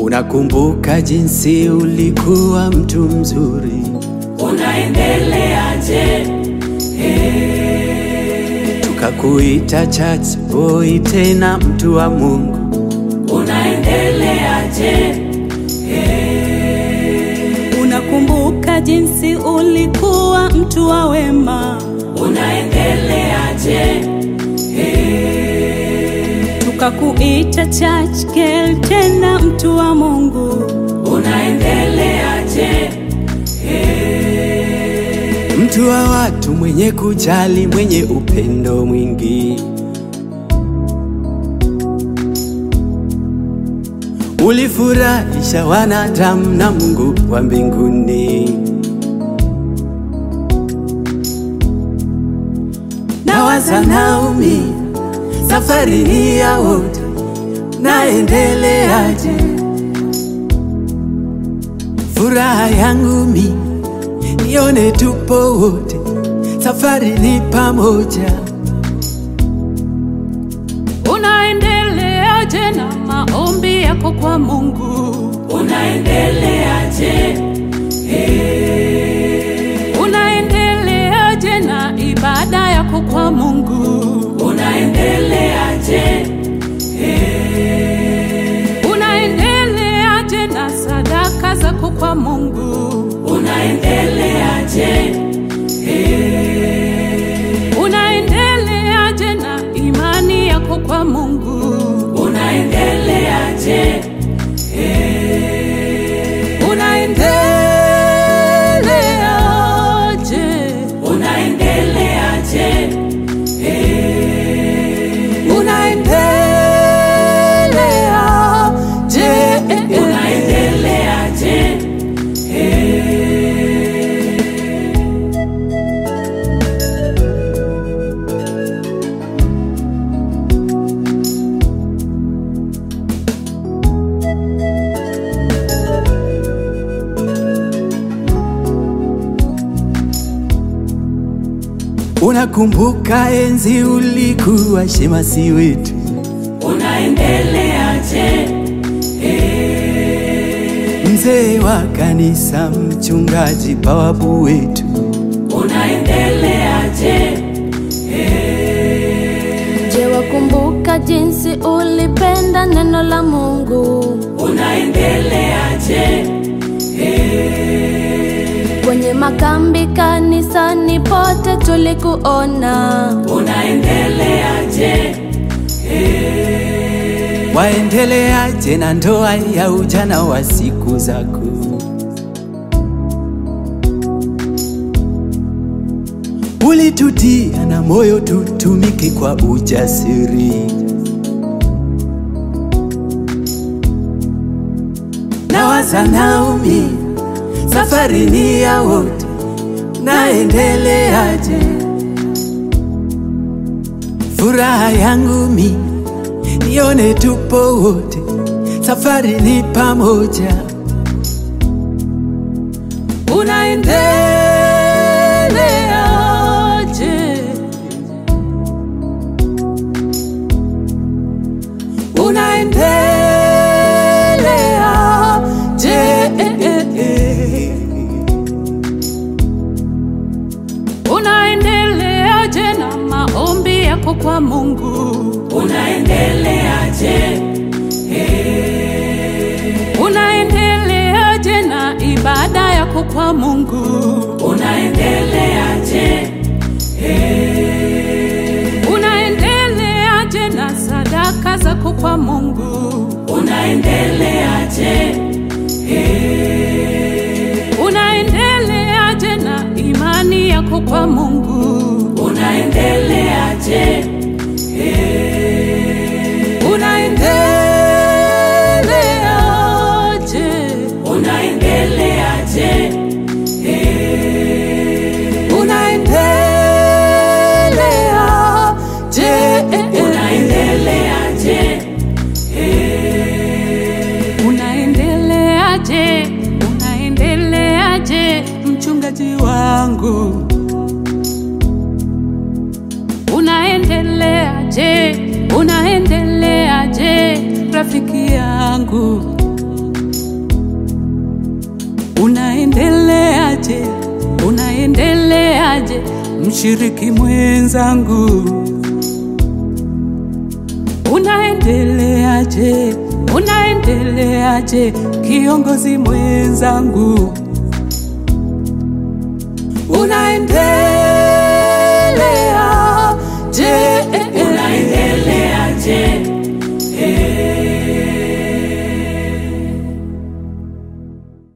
Unakumbuka jinsi ulikuwa mtu mzuri, unaendeleaje? tukakuita church boy, tena mtu wa Mungu. Unaendeleaje? Unakumbuka jinsi ulikuwa mtu wa wema, Unaendeleaje? tukakuita church girl, tena mtu wa Mungu. Unaendeleaje? mtu wa watu, mwenye kujali, mwenye upendo mwingi. Ulifurahisha wanadamu na Mungu wa mbinguni. Nawaza Naomi, safari hii ya wote, naendeleaje? Furaha yangu mi nione tupo wote, safari ni pamoja. Unaendeleaje na maombi yako kwa Mungu? Unaendeleaje? Unaendeleaje na ibada yako kwa Mungu? Unaendeleaje? Unaendeleaje na sadaka zako kwa Mungu? Unaendeleaje? Unaendeleaje na imani yako kwa Mungu? Unaendeleaje? Unaendeleaje? Unaendeleaje? Unaendeleaje? Unaendeleaje? Unakumbuka enzi ulikuwa shemasi wetu, Unaendeleaje? mzee wa kanisa, mchungaji, bawabu wetu. Unaendeleaje? Je, wakumbuka jinsi ulipenda neno la Mungu? Unaendeleaje? Kwenye makambi, kanisani, pote tulikuona. Unaendeleaje? Waendeleaje na ndoa ya ujana wa siku zako? Ulitutia na moyo tutumike kwa ujasiri. Nawaza Naomi, safari ni ya wote, naendeleaje? Furaha yangu mi nione tupo wote, safari ni pamoja. Unaendeleaje? Unaendeleaje? Unaendeleaje na maombi yako kwa Mungu? Unaendeleaje? Unaendeleaje na ibada yako kwa Mungu? Unaendeleaje? Unaendeleaje na sadaka zako kwa Mungu? Unaendeleaje? Unaendeleaje na imani yako kwa Mungu? Unaendeleaje? Unaendeleaje? Unaendeleaje? Unaendeleaje? Unaendeleaje? Unaendeleaje? Unaendeleaje? Unaendeleaje? Unaendeleaje? Unaendeleaje? Unaendeleaje? Unaendeleaje? Unaendeleaje? Unaendeleaje? Unaendeleaje? Unaendeleaje? Unaendeleaje? Unaendeleaje? rafiki yangu unaendeleaje? Unaendeleaje mshiriki mwenzangu? Unaendeleaje? Unaendeleaje kiongozi mwenzangu? Unaendeleaje?